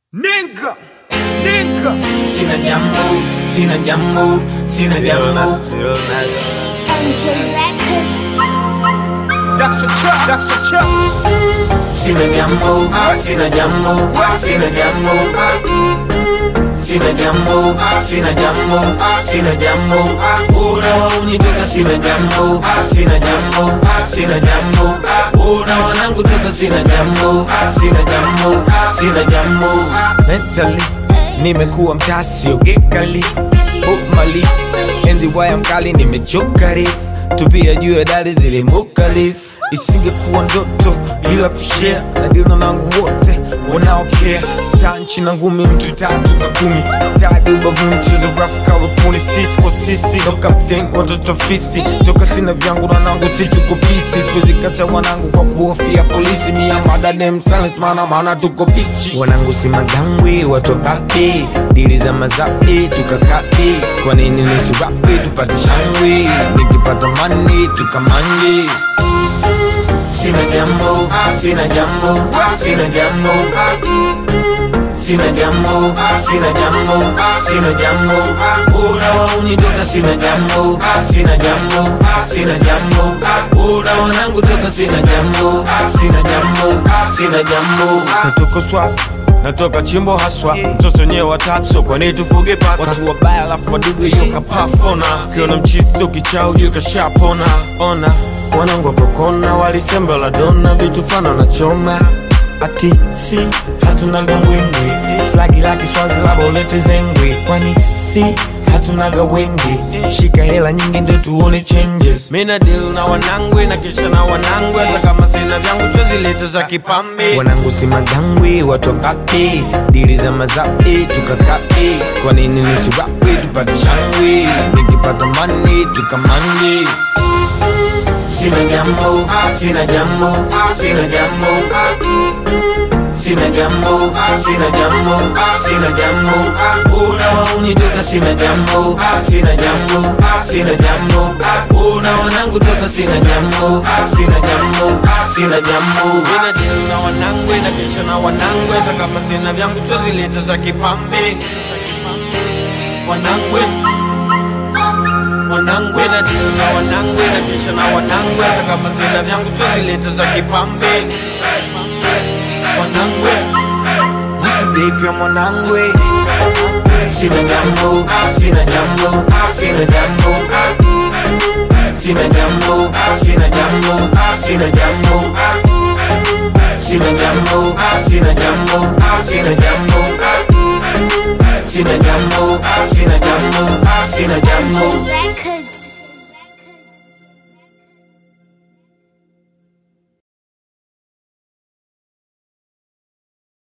Nigga, nigga. Sina jambo, sina jambo, sina jambo. MJ Records. That's a trap, that's a trap. Sina jambo, sina jambo, sina jambo. Sina jambo, sina jambo, sina jambo. Una waunitoka sina jambo, sina jambo, sina jambo. Una wanangu toka sina jambo, sina jambo, sina jambo. Mentally, nimekuwa mtasi ogekali Book enzi waya mkali nimechoka rif tupia juu ya dali zilimuka lif isingekuwa ndoto bila kushare na dilo nangu wote wanaokea taa nchi na ngumi mtu tatu ka kumi tadi ubavuni mchezo rafu kawe puni sisi kwa sisi no captain watoto fisi toka sina vyangu na nangu si tuko pisi siwezi kacha wanangu kwa kuhofia polisi mia madadem silence mana maana tuko bichi wanangu si madangwi watokapi dili za mazapi tukakapi kwa nini nisiwapi tupate shangwi nikipata mani tukamangi Sina jambo, sina jambo, sina jambo. Sina jambo, sina jambo, sina jambo. Una waunitoka sina jambo, sina jambo, sina jambo. Una wanangu toka sina jambo, sina jambo, sina jambo. natoka swasi natoka chimbo haswa mtoto wenyewe watatu kwani tufuge paka watu wabaya alafu wadudu hiyo kapafona ukiona mchisi ukichaa ujue kashapona ona wanangu wakokona walisembe la dona vitu fana nachoma ati si hatunaga mbwembwe flagi la kiswazi laba ulete zengwe kwani si hatunaga wengi shika hela nyingi ndio tuone changes mina deal na wanangwe na kisha na wanangwe hata kama sina vyangu swezilete za kipambe wanangu si madangwi watokapi dili za mazapi tukakapi kwa nini nisiwapi tupate shangwi nikipata mani tukamangi Sina jambo, sina jambo, sina jambo. Sina jambo, sina jambo, sina jambo. Una waunitoka sina jambo, sina jambo, sina jambo. Una wanangu toka sina jambo, sina jambo, sina jambo. mina deal na wanangwe na kisha na wanangwe hata kama sina vyangu swezilete za kipambe wanangwe wanangwe na deal na wanangwe na kisha na wanangwe hata kama sina vyangu swezilete za kipambe wanangwe nisidhipya mwanangwe Sina jambo, sina jambo, sina jambo. Sina jambo, sina jambo, sina jambo. Sina jambo, sina jambo, sina jambo. Sina jambo, sina jambo.